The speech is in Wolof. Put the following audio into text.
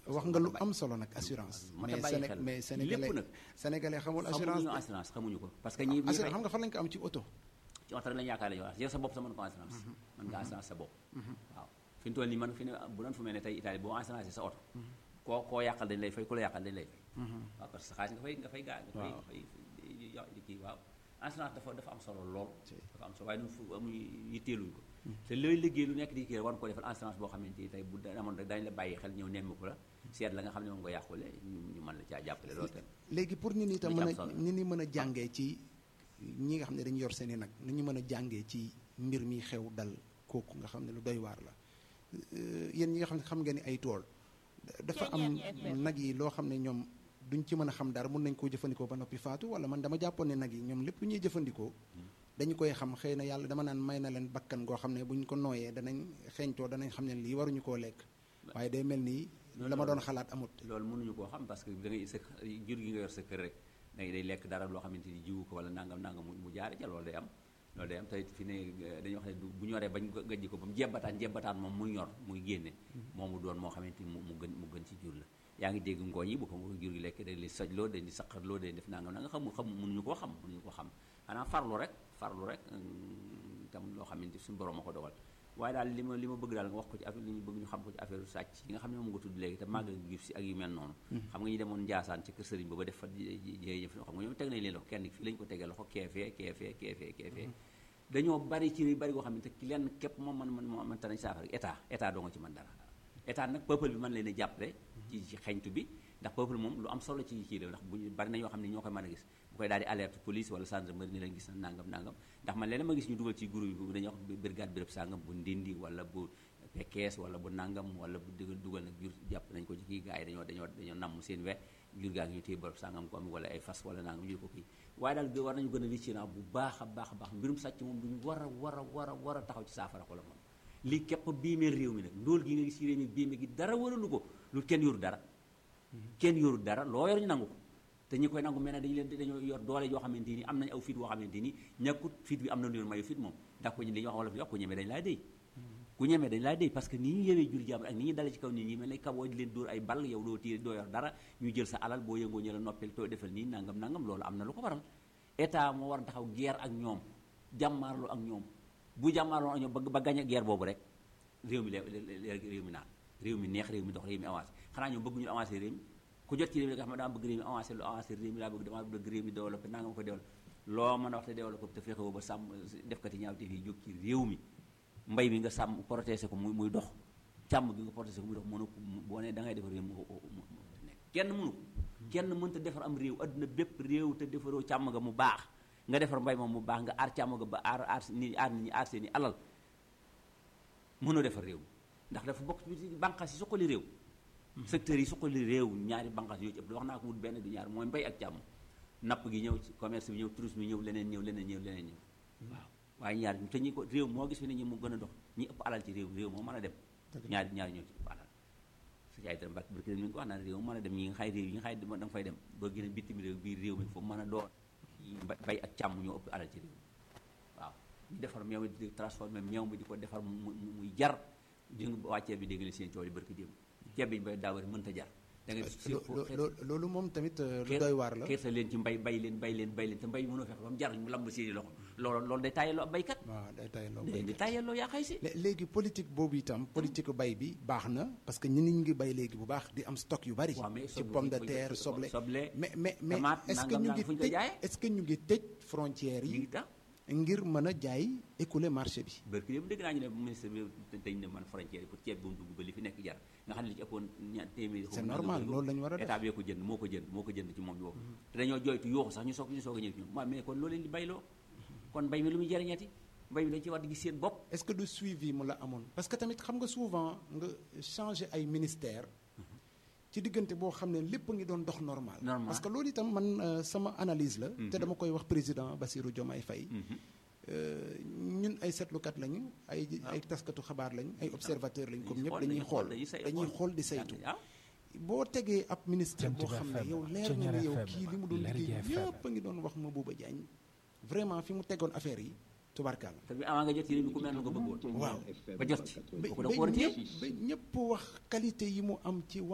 wax nga lu am solo nag assurance moo tax mais bàyyi Séné xel mais lépp sénégalais nag sénégalais xamul assurance xamuñu assurance xamuñu ko parce que ñi ñi assurance fay xam nga fan lañ ko am ci oto ci oto rek lañu yaakaar lañu wax yow sa bopp sa mën ko assurance mën nga assurance sa bopp waaw fi mu toll nii man fi ne bu doon fu mel ne tey Italie boo assurance sa oto koo koo yàqal dañ lay fay ku la yàqal dañ lay fay waaw parce que sa xaalis nga fay nga fay gaa nga fay Waaw. fay fay kii waaw assurance dafa dafa am solo lool dafa am solo waaye ñun fu amuñu yitteeluñ ko te looy liggéey lu nekk di kii war ko defal assurance boo xamante ni tey bu da- amoon rek dañ la bàyyi xel ñëw nemmi ko la seet la nga xam ne moom nga yàqule ñu ñu mën la caa jàppale loolu tam léegi pour nit ñi itam Lu ci mën am a solo. nit ñi mën a jàngee ci ñi nga xam ne dañu yor seen i nag ni ñu mën a jàngee ci mbir mi xew dal kooku nga xam ne lu doy waar la Euh, yéen ñi nga xam ne xam ngeen ni ay tool dafa am nag yi loo xam ne ñoom duñ ci mën a xam dara mun nañ koo jëfandikoo ba noppi faatu wala man dama jàppoon ne nag yi ñoom lépp lu ñuy jëfandikoo dañu koy xam xëy na yàlla dama naan may na leen bakkan goo xam ne bu ñu ko nooyee danañ xeeñtoo danañ xam ne lii waruñu koo lekk waaye day mel ni la ma doon xalaat amut loolu mënuñu koo xam parce que da ngay sa jur gi nga yor sa kër rek day day lekk dara loo xamante ni jiwu ko wala nangam nangam mu mu jaare ca loolu day am loolu day am tey fi ne eh, dañuy wax ne du- bu ñoree bañ ko gajji ko ba mu jebbataan jebbataan moom muy ñor muy génne moomu doon moo xamante ni mu mu gën mu gën ci jur la yaa ngi dégg ngooñ yi bu ko jur gi lekk dañ di sojloo dañ di saqarloo dañ def nangam nanga xam xam mënuñu koo xam mënuñu koo xam xanaa farlu rek farlu rek mm, tam loo xamante suñu borom a ko dogal waaye daal li ma li ma bëgg daal nga wax ko ci affaire li ñu bëgg ñu xam ko ci affaire sàcc yi nga xam ne moom nga tudd léegi te màggal gi si ak yu mel noonu xam nga ñu demoon Njaasaan ci kër sëriñ ba ba def fa jëye jëf xam nga ñoom teg nañ leen loxo kenn fii lañu ko tegee loxo keefee keefee keefee keefee dañoo bari ci bari goo xam ne te ki lenn képp moom man man man tanañ saafara état état doo nga ci mën dara état nag peuple bi mën leen a jàppale ci ci xeñtu bi ndax peuple moom lu am solo ci kii la ndax bu ñu bari na ñoo xam ne ñoo koy mën a gis bu koy daal di alerte police wala gendarmerie ni leen gis na nangam nangam ndax man leneen ma gis ñu dugal ci groupe bi dañuy wax brigade béréb sangam bu ndindi wala bu pekkees wala bu nangam wala bu dugal dugal nag jur jàpp nañ ko ci kii gars yi dañoo dañoo dañoo namm seen we jur gaa ngi ñu téye béréb sangam ko am wala ay fas wala nangam ñu ko kii waaye daal war nañu gën a vigilant bu baax a baax a baax mbirum sàcc moom duñu war a war a war a war a taxaw ci saafara ko la moom lii képp biimee réew mi nag ndóol gi nga gis ci réew mi biime gi dara waralu ko lu kenn yoru dara kenn yoru dara loo yor ñu nangu ko te ñi koy nangu mel ne dañu leen dañoo yor doole yoo xamante ni am nañ aw fit woo xamante ni ñàkkut fit bi am na lu leen mayu fit moom ndax ko li ñuy wax wala fi wax ku ñemee dañ laa déy ku ñemee dañ laa déy parce que ni ñu yewee jur jàmbur ak ni ñuy dale ci kaw nit ñi mel ne kaboo di leen dóor ay ball yow doo téye doo yor dara ñu jël sa alal boo yëngoo ñu la noppil too defal nii nangam nangam loolu am na lu ko waral état moo war a taxaw guerre ak ñoom jàmmaarloo ak ñoom bu jàmmaarloo ak ñoom ba ba gañ a guerre boobu rek réew mi lee réew mi naan réew mi neex réew mi dox réew mi avancé xanaa ñoom bëgg ñu avancé réew mi ku jot ci réew mi nga xam ne dama bëgg réew mi avancé lu avancé réew mi laa bëgg dama bëgg réew mi développé naa nga ma ko développé loo mën a wax te développé te fexewoo ba sàmm def kati ñaaw te fii jóg ci réew mi mbay mi nga sàmm protégé ko muy muy dox càmm gi nga protégé ko muy dox mënu ko boo ne da ngay defar réew mu nekk kenn mënu ko kenn mënta defar am réew adduna bépp réew te defaroo càmm nga mu baax nga defar mbay moom mu baax nga aar càmm ga ba aar aar nit aar nit ñi aar seen i alal mënoo defar réew ndax dafa bokk ci bànqaas yi suqali réew secteurs yi suqali réew ñaari bànqaas yoo ci ëpp wax naa ko wut benn du ñaar mooy mbay ak càmm napp gi ñëw ci commerce bi ñëw tourisme bi ñëw leneen ñëw leneen ñëw leneen ñëw waaw waaye ñaar te ñi ko réew moo gis fi ne ñi mu gën a dox ñi ëpp alal ci réew réew moo mën a dem ñaari ñaari ñoo ci ëpp alal su jaay dara mbàkk barki mi ngi ko wax naan réew moo mën a dem ñi nga xay réew yi nga xay da nga fay dem doo gën a bitim réew biir réew mi foofu mën a doon bay ak càmm ñoo ëpp alal ci réew waaw ñu defar meew mi di transformé meew mi di ko defar mu muy jar di nga waa ceeb bi dégg nga seen coow li barki démb ceeb bi ñu bay daawari mënta jar da nga loolu moom tamit lu doy waar la xeeta leen ci mbay bay leen bay leen bay leen te mbay mënoo fexe ba mu jar ñu lamb seeni loxo loolu loolu day tàyyeloo ab baykat waaw day tàyyeloo day di tàyyeloo yaa xay si léegi politique boobu itam politique bay bi baax na parce que ñi nit ñi ngi bay léegi bu baax di am stock yu bari ci pomme de terre soble mais mais mais est-ce que ñu ngi tëj est-ce que ñu ngi tëj frontières yi ngir mën a jaay écouler marché bi bërki yëpp dégg naa ñu ne ministre bi dañ ne man frontière yi pour ceeb bu mu dugg ba li fi nekk jar nga xam ne li ci ëppoon ñaar téeméeri c'est normal loolu la ñu war a def état bi ko jënd moo ko jënd moo ko jënd ci moom boobu te dañoo jooytu yooxu sax ñu soog ñu soog a ñëw ci ñoom waaw mais kon loolu leen di bayloo kon mbay mi lu muy jëriñati mbay mi dañ ci war di gis seen bopp est-ce que du suivi mu la amoon parce que tamit xam nga souvent nga changer ay ministère ci diggante boo xam ne lépp ngi doon dox normal parce que loolu itam man sama analyse la te dama koy wax président Bassirou Diomaye Faye ñun ay seetlukat lañu ay ay taskatu xabaar lañ ay observateur lañ comme ñëpp dañuy xool dañuy xool di saytu boo tegee ab ministre boo xam ne yow leer na ne yow kii li mu doon liggéey ñëpp a ngi doon wax Mabouba Diagne vraiment fi mu tegoon affaire yi tubarkaal te bi avant nga jot ci réew mi ku mel nga bëggoon waaw ba jot ci ba ñëpp wax qualité yi mu am ci